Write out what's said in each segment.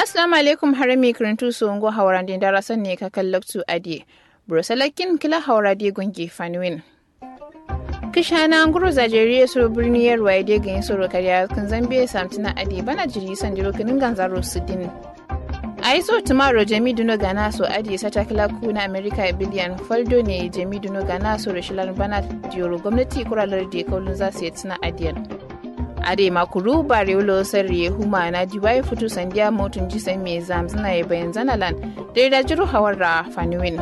assalamu alaikum harami kirintu songo hawrande darasan ne ka kallaktu adi brosalakin kila hawrade gungi fanwin kishana nguru zajeriya suru birni yarwa ya dega yin suru karya kan zambe samtina adi bana jiri san jiro kinin ganzaro sudin a yi so tumaro jami duno gana so adi sata kila ku na america biliyan faldo ne jami duno gana so rashilan bana diyoro gwamnati kuralar da kaulun za su yi tuna adiyan ade makuru bare ulo sarri huma na diwai futu sandiya motun jisan me zamzina ya bayan zanalan da da jiru hawarra faniwin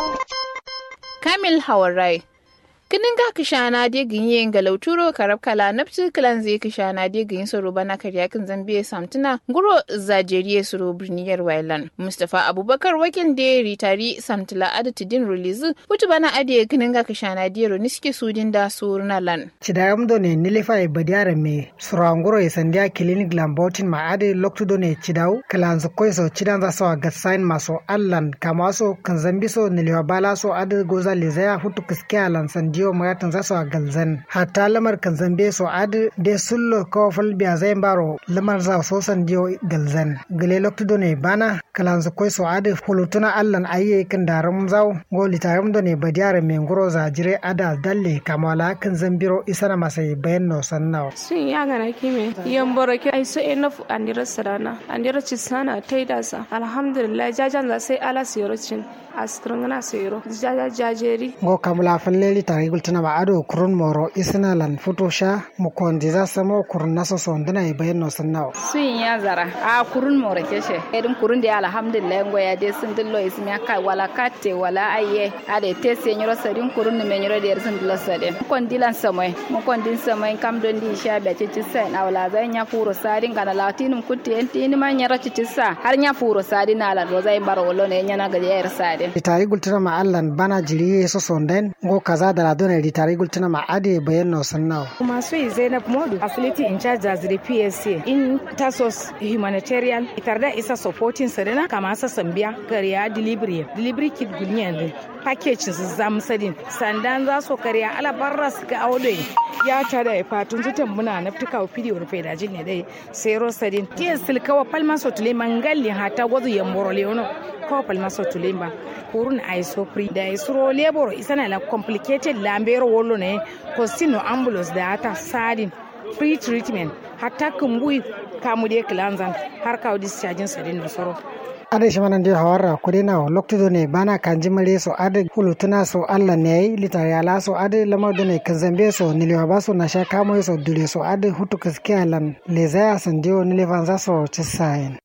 kamil hawarrai kinin ga kishana de ginye galauturo karab kala nafti kilan zai kishana de gin soro bana karya kin zambiya samtuna guro zajeriye soro birniyar wailan mustafa abubakar wakin de ritari samtula adatidin release putu bana ade kinin ga kishana de ro niske sudin da surna lan cidayam do ne nilifa e badiare me suranguro e sandia clinic lambotin ma ade loktu do ne cidaw kalan so koy so cidan za so ga sign maso allan kamaso kan zambi so niliwa bala so ade goza lezaya futu kiskiya lan sandia dio magatan za su galzan hatta lamar kan zambe so ad de sullo ko fal biya zai baro lamar za so san dio galzan gele lokto done bana kalan su koi so ad hulutuna allan ayye kan darum zaw goli tarum done badiyare me ngoro za jire ada dalle kamala kan zambiro isana masai bayan no sannaw sun ya gana kime yan boroke ai so enough andira sarana andira cisana taidasa alhamdulillah jajan za sai ala siyarocin askirngana sero jaja jajeri go kamla falleli tare gultana ba ado kurun moro isna lan foto sha mu kondi za samo kurun naso sondana e bayan no sannawo sun ya zara a kurun moro keshe edin kurun da alhamdulillah ngo ya de sun dillo ismi aka wala katte wala ayye ade te senyoro sadin kurun ne menyoro de sun dillo sade kon dilan samoy mu kon din samoy kam don di sha be ci sai na wala zai nya furo sadin kana latinum kutte enti ni man nyara ci sa har nya furo sadin ala do zai baro wolo ne nya na ga yar sade ritari gultuna ma allan bana jiri so sonden go kaza da ladone ritari gultuna ma ade bayan no sannawo kuma so zainab modu affiliate in charge as the psa in tasos humanitarian itarda isa supporting sadana kama sa sambiya kariya delivery delivery kit gulnyen package zam sadin sandan za su kariya ala barra su ga aude ya ta da fatun zutan muna naftuka wa video rufe da jin ne dai sai ro sadin tiyan silkawa palma so tule mangalli hata gwazu yamboro leono kawa palma so tule ba kurun isopri da isro labor isana la complicated lambero wolo ne costino ambulance da ata sadin free treatment hatta kumbui kamu de klanzan har kawo discharging sadin da soro ade shamanan de hawarra kudena loktudo ne bana kanji mare so ade hulutuna so Allah ne yi litari ala so ade lamar do ne kanzambe so niliwa baso na sha kamo so dule so ade hutu kaskiya lan lezaya sandiyo nilivan za so cisayin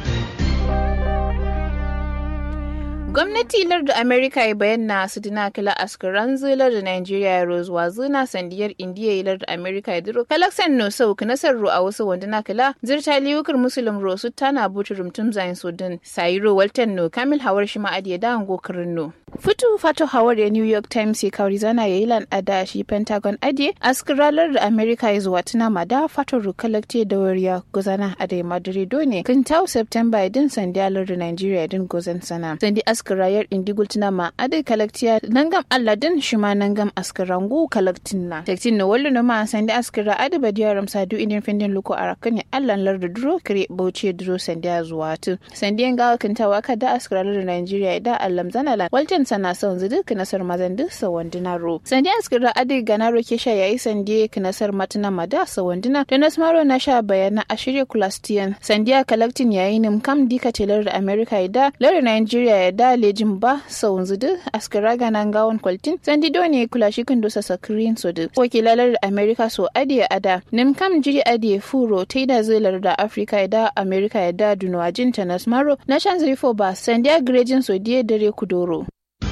gwamnati larda amerika ya bayyana su dina kila askaran zilar da nigeria ya rozuwa zina sandiyar indiya ya larda amerika ya duro kalaksan no sau ka nasar ro a wasu wanda na kila zirta liyukar musulun ro su tana butu rumtum zayin sudin sayiro walton no kamil hawar shi ma'adi ya dawon gokarin no fitu fato hawar ya new york times ya kawari zana ya yi lan ada shi pentagon adiye askaralar da amerika ya zuwa tuna ma da fato ro kalakte da wariya gozana a da madrido ne kan tau september ya din sandiyar da nigeria din gozan sana sandi askarayar indigul tina ma adai kalaktiya nangam alladin shima nangam askarangu kalaktin na tektin na wallo ma sandi askara adi badiya ramsa du idin findin luko arakan ya allan lar da duro kare bauchi duro sandi zuwa tu sandi yan gawa kintawa ka da askara lar Nigeria da allam zanalan waltin sana son zudu kinasar mazan duk sawandina ro sandi askara adi ganaro ke sha yayi sandi kinasar matuna mada sawandina da nasmaro na sha bayana a shirya kulastiyan sandiya kalaktin yayi nim kam dika telar da America da lar Nigeria ya da lejin ba sau zudu askara ganan gawon kwaltin sandi ne kula shi kan dosa sakirin so da wakilalar da america so adiya ada nim kam jiri adiye furo ta da zilar da africa da america ya da dunwajin ta nasmaro na shan zirifo ba sandiya grejin so diye dare kudoro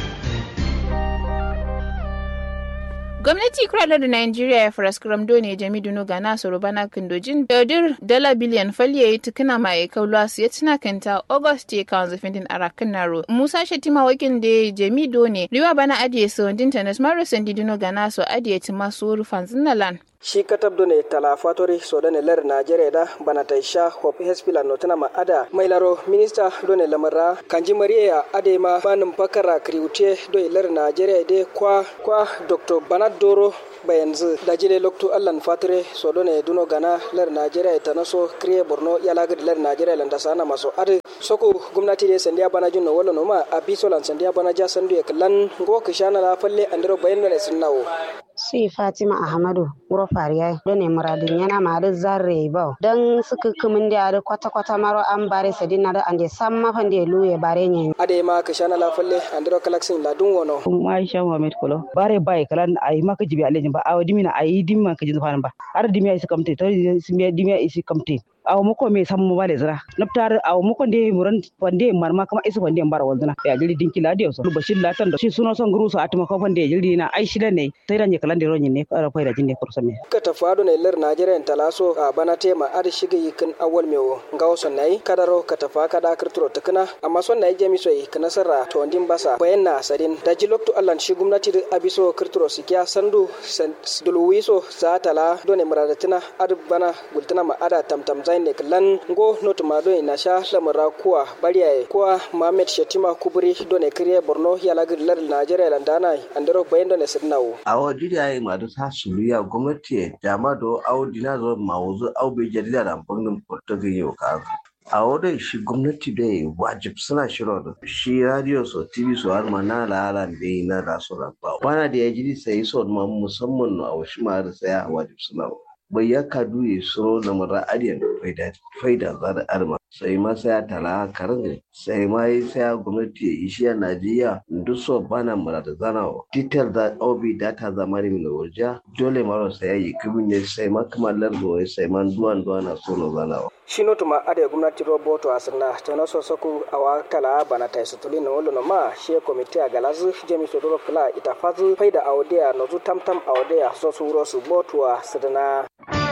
gwamnati kuralar da Najeriya ya fara skram ne jami duno ga nasu rubana kindojin daudir dala biliyan falye ya tukuna ma ya kaulu su ya tuna kanta august ya kawo zafin arakan naro musa shatima wakil da jami done riwa bana adiye su wandin tanas maro sandi duno ga nasu adiye tuma su rufan zinalan shi katab do ne tala fatori so do ne ler najeriya da bana ta sha hop hespila no tana ma ada mai laro minista do ne lamara kanji mariya ade ma banin fakara kriute do ler najeriya de kwa kwa dr banat doro bayanzu da jile loktu allan fatire so do ne duno gana ler najeriya ta naso kriye borno yala gadi ler najeriya landa sana maso ade soko gwamnati de sandiya bana junno wala no ma abiso lan sandiya bana ja sandu e klan go kishana la falle andiro bayan ne sunnawo si fatima ahmadu wuro fariya don ne muradin yana ma da zarre ba don suka kumin da da kwata kwata maro an bare sadina da ande sam ma fan da luye bare ne ade ma kishana la falle andiro kalaksin la dun wono aisha muhammad kolo bare bai kalan ai maka jibi alejin ba awa dimina ai dimma ka jin fa ba har dimiya isi kamte to dimiya isi kamte awo moko me sammo bale zira naptar awo moko de muran pande marma kama isu pande mbara walduna ya jili dinki la dio so bashir la tan shi suno son guru so atuma ko pande jili na ai shida ne sai ranye kalan de ronye ne ara fayda jinne ko same ka tafado ne lar najeriya talaso a bana tema ad shiga yikin awal mewo ngawo son nai kadaro ka tafa kada kirturo tukuna amma son nai jami so ka nasara to ndin basa bayan na sadin da jiloktu allan shi gwamnati da abiso kirturo sikiya sandu dulwiso za tala done muradatina ad bana gultuna ma ada tamtam zaine klan go notu ma done na sha lamara kuwa bariyaye kuwa Mohammed Shatima Kubri done kriye Borno ya lagir lar Najeriya landana andero bayan done sidnawo awo didi ay ma do ta suluya gwamnati jama do awo dina zo mawuzu awo be jarida da bangin portugal yau ka a wurin shi gwamnati da wajib suna shiro da shi radio so tv so har ma na lalan da yi na rasu rabba wana da ya ji sai so ma musamman a wasu ma da saya wajib suna bai ya kadu ya suro da mara adiyan faida faida za da arma sai ma sai tala karin sai ma yi sai gwamnati ya ishi a najeriya duk so bana mara da zana detail da obi data zamani mai warja dole mara sai ya yi kibin ne sai ma kamar lardo sai ma duwan duwan na so na zanawa shino tuma ade gwamnati roboto asirna tono sosoku awa kala bana tai sutuli no wolo ma she komite a galazu jemi so doro kala ita fazu faida awdea no zu tamtam awdea so su wuro su botuwa sidana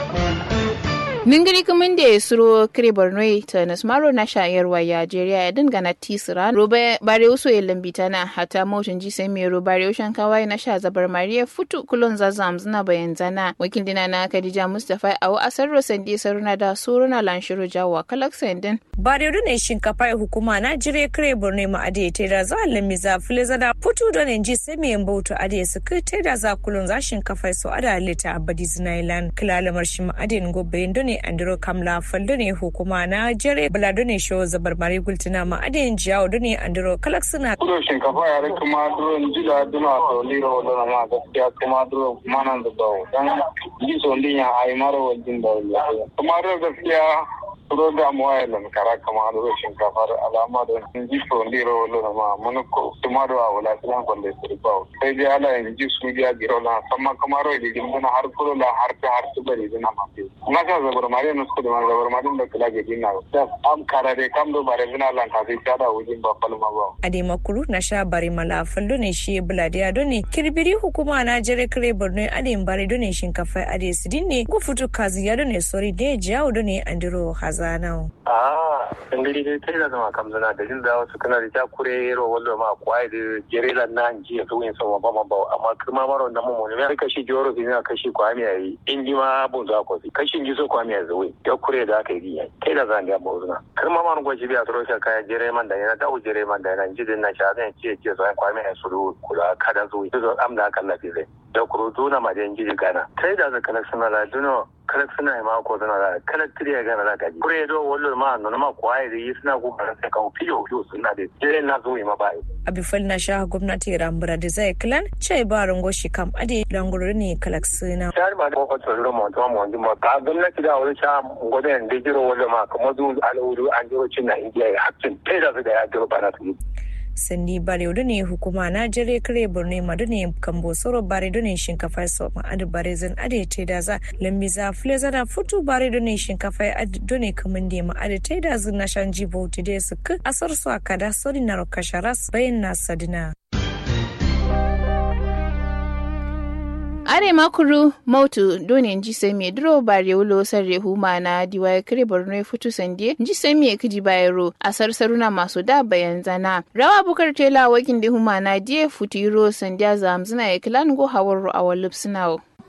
Ningiri kumin da ya suro kire Borno ta Nasmaro na shayarwa ya Jeriya ya dingana tisira roba bare uso ya lambita na hata motin ji sai mero bare ushan kawai na sha zabar Mariya futu kulon zazam zina bayan zana wakil dina na Khadija Mustafa a asar Rosandi saruna da suruna lanshiro jawa kalak sendin. Bare ne shinkafa ya hukuma na jire kire Borno ma ade te da za lammi za fule zada futu don ji sai me mbautu ade su te da za kulon za shinkafa so ada lita abadi zinailan kilalamar shi ma ade ngobe ne andiro kamla faldo ne hukuma na jere balado ne sho zabar mari gultina ma adin jiyawo do ne andiro kalak suna kudo shinkafa yare kuma duro jila duna to liro do na ma gaskiya kuma duro manan da dawo dan ji so ndinya ay maro wajin dawo kuma duro gaskiya duro da mu ay lan kara kama duro shinkafa alama do ji so ndiro do na ma mun ko kuma do wala tilan ko le sirbawo sai dai ala in ji su dia giro na sama kamaro di gimna har kulo la har ta har su bari dina ma na ka zabar mari no su da zabar mari da kula ga dina da am kara de kam do bare bina lan ka sai tada wujin ba palma ba ade makuru na sha bari mala fallo ne shi buladiya do ne kirbiri hukuma na jere kire borno ade bare do ne shinkafa ade sidin ne ku futu kazi ya do ne sori de jawo do ne andiro hazana ah dangari dai kai da zama kam zana da jin da wasu kana da ta kure ro wallo ma kwai da jere lan nan ji to yin sama ba ma ba amma kuma maro da mu ne ka shi joro ne ka shi kwami yayi in ji ma bun za ko kashin ji so kwami ya zuwi ya kure da aka yi kai da zan ga mu zuna kuma man gwaji biya toro ka kaya jere man da yana da jere man da yana ji din na sha zan ce ce so kwami ya suru kula kada zuwi to am da kan lafi zai da kuro duna ma da ji gana kai da zaka na suna la duno kala suna yi mako suna da kala tiriya gana da gaji kure do wallo ma no ma kwaye da yi suna kokarin sai kan fiyo fiyo suna da jere na zuwi ma bai abifal na sha gwamnati rambura da zai kilan ce ba rango shi kam ade langururi ne kalak suna shari ma ko ko ro mo to mo ma ka gwamnati da wani sha goden da jiro wallo ma kuma zu al'udu an jiro cin na indiya hakkin kai da su da ya jiro bana su sanni bare ne hukuma na jere kare borno madu ne kambo soro bare ne shinkafa so ma adu bare zan ade te da za lambi za fule zana futu bare ne shinkafa adu ne kamun de ma ade te da zan na shanji bauti de su ka asar su akada sori na rokasharas bayan na sadina are makuru mautu doni nji semi duro bare ulo sarre huma na diwa kire borno futu sande nji semi kiji bayero a sarsaruna masu da bayan zana rawa bukar tela wakin da huma na die futiro sandiya zamzina ya kilan go hawar awal lipsinawo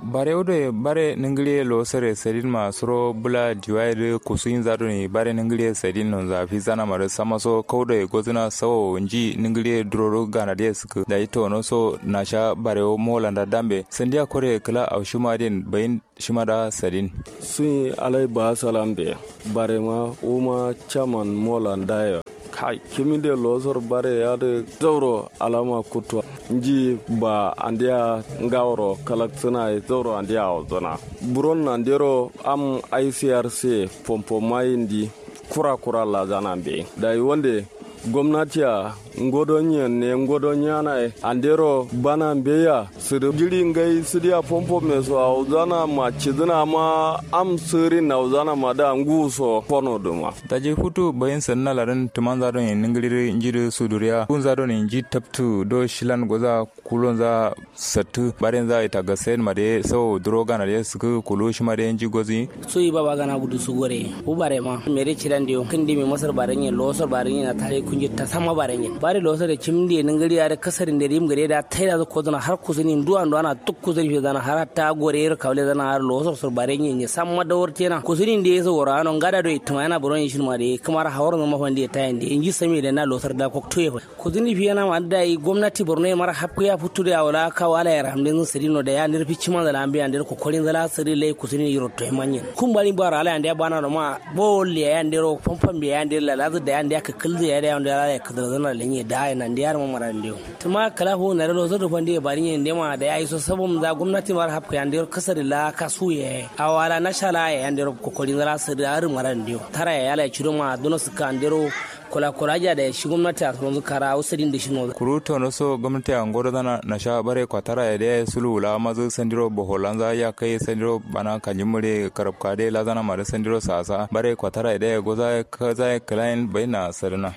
bare odo bare ningile lo sere sedin ma suro bula diwaide kusuin zado ni bare ningile sedin non za fi zana mare sama so kawde gozina sawo nji ningile droro gana de suku da ito no so na sha bare o molanda dambe sandiya kore kala au shuma den bayin shima da sedin sun alai ba salam be bare ma uma chaman molanda ya kai kimi de losor bare ya de zauro alama kutwa nji ba andia ngawro kalak suna zauro andia ozona buron nandero am ICRC pompo mayindi kura kura la zana be da wonde gwamnati a ngodonye ne ngodonye na e andero bana mbeya sidu jiri ngai sidia pompo meso a uzana ma chidina ma am siri na uzana ma da nguso kono duma taje futu bayin sanna larin tuman zado ne ningiri njiri suduriya kun zado ne nji taptu do shilan goza kulon za sattu barin za ita ga sen made so droga na de suku kulu shi made nji gozi so yi baba gana budu su gore u bare ma mere chiran dio kindi mi masar barenye losar barenye na tare kunji ta sama barenye bare losar da cimdi ningiri ya da kasarin da rim gare da taida zo kozana har kuzini duwan duwana tuk kuzini fi zana har ta gore ir kawle zana har losar sur barenye ne samma da warte na kuzini da yaso wora anon gada do ituma yana buron shin ma de kamar hawar no mafan da tayin da inji sami da na losar da kokto ya kuzini fi yana ma da gwamnati borno ya mara hapku ya fitu da wala ka wala ya ramdin sirino da ya nirfi cima da lambi an der ko korin zala siri lai kuzini yiro to manyen kun bari bara ala ande bana no ma bol ya ndero pompam bi ya ndela la da ya ndya ka kulze ya da ya ya ka zana lenye da ya nan diyar ma mara ndio tuma kala ho na lo zodo fande bari yin ndema da ya iso sabum da gwamnati mara hapku ya ndero kasar la kasu ya awala na shala ya ndero ko korin zala siri ar mara ndio tara ya la chiro ma dono suka ndero kula kula ja da shi gwamnati a tsoron kara usirin da shi no kuru to so gwamnati a ngoro dana na sha bare kwatara ya da sulu la mazu sandiro boholanza ya kai sandiro bana kanjimure karab kade la zana mare sandiro sasa bare kwatara ya da goza kaza klain baina sarna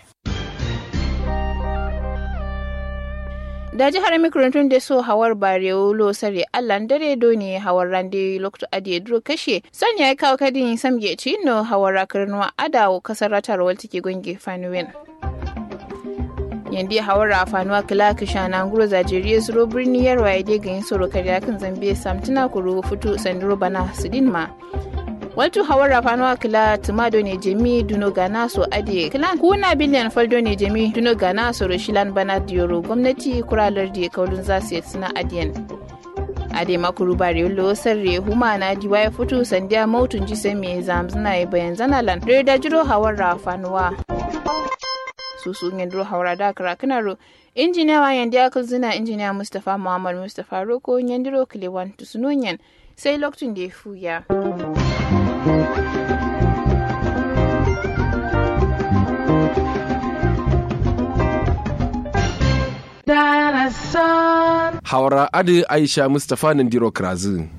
da jihar mikrantun da so hawar barewo lo sare allan dare do ne hawar rande lokto ade duro kashe son ya kawo kadin samge ci no hawar rakarnuwa adawo kasar ratar walta ke gonge fanuwen yandi hawar rafanuwa kila kisha na nguro zajeriya suro birni yarwa ya dai gayin soro karya kan zambe samtina kuro fito sanduro bana sudin ma Waltu hawar rafanuwa kila tumado ne jemi duno gana so ade kila kuna biliyan faldo ne jemi duno gana so rashilan bana diyoro gwamnati kuralar da kaulun za su suna adiyan. ade makuru bari lo sarre huma na diwa ya fito sandiya mautun ji sai me zamzuna ya bayan zanalan da jiro hawar rafanuwa. susu ngendro hawra da kara kanaro injiniya wa yandi akal zina injiniya mustapha muhammad mustapha roko nyandiro kilewan tusunonyan sai lokacin da ya fuya. Hawara Adi Aisha Mustapha Nandiro Krazin.